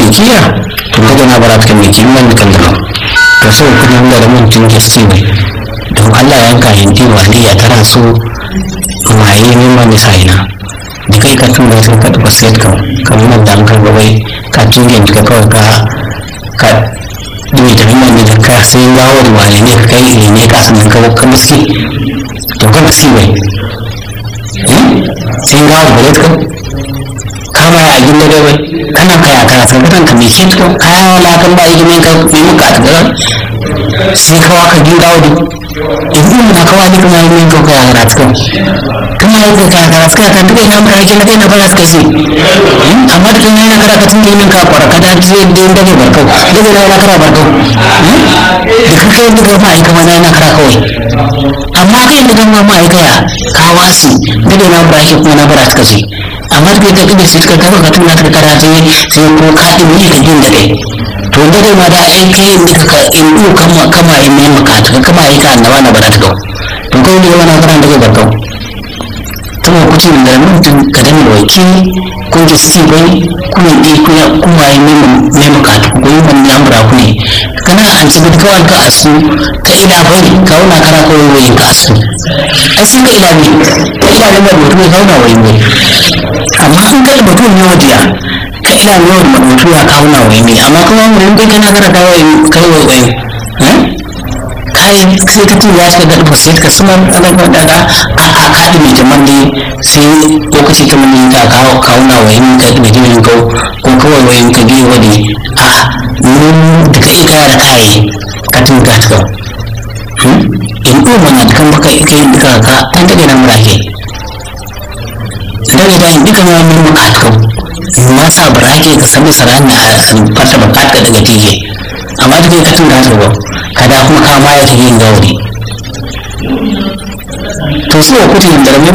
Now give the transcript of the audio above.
kiya to daga na bara ta mai kiman kan da to so kuma da da mun tun gaske ne don Allah yanka hindi ba ne ya tara so maye ne ma misalina da kai ka tun da sun ka taɓa set ka kamar da an karɓa wai ka tungen ka kawai ka ka dumi da nuna ne da ka sai gawo da wale ne ka kai ne ne ka sanin ka ka miski to ka miski bai sai gawo da ka kama ya agin da bai kana kaya kana san ka mai kin to kaya wala kan ba yi min ka mai muka ta gara sai kawa ka gin gawo da idan mun kawa ni kuma yi min ka kaya gara ta kuma yi ka kaya gara ta kan duka ina mun rage na kai na fara suka ce amma da kin yana kara ka tun min ka kwara ka da zai da inda ne barkau da zai yana kara barkau da ka kai duka ma aika mana yana kara kawai amma kai da kan ma aika ya ka wasi da da na bara kuma na bara suka ce amma da kai da sai ka kafa ka tuna ka kara sai sai ko ka din ne ka jin da kai to da dai ma da ai kai ne ka in du kama kama in ne maka ta kama ai ka annaba na bara ta to kai ne wannan karan da barkau tama kuti da mutum ka dan waki ko da sti bai kuma di kuma kuma yi mai mai makatu ko yi ban yamura ku ne kana an ci bid kawai ka asu ka ila bai ka wuna kana ko yi ka asu ai sai ka ila ne ka ila ne mai mutum ka wuna wai mai amma an ga mutum ne wadiya ka ila ne wani mutum ya ka wuna wai mai amma kuma mun kai kana kana ka wai kai wai wai kayan sai ka ce ya shiga da sai ka suma ana ga daga a a kadi mai jaman ne sai lokaci ta mun ka kawo kauna wa yin ka da jimin ko ko kawai wa yin ka bi wani a mun da kai ka da kai ka tun ka ta in ko mana kan baka kai duka ka an daga nan murake daga da duka ma mun muka ta ma sa barake ka sami saran na fata bakata daga tije amma da kai ka tun ka ta kada kuma kama ya yin gauri to su wa kuti da ramin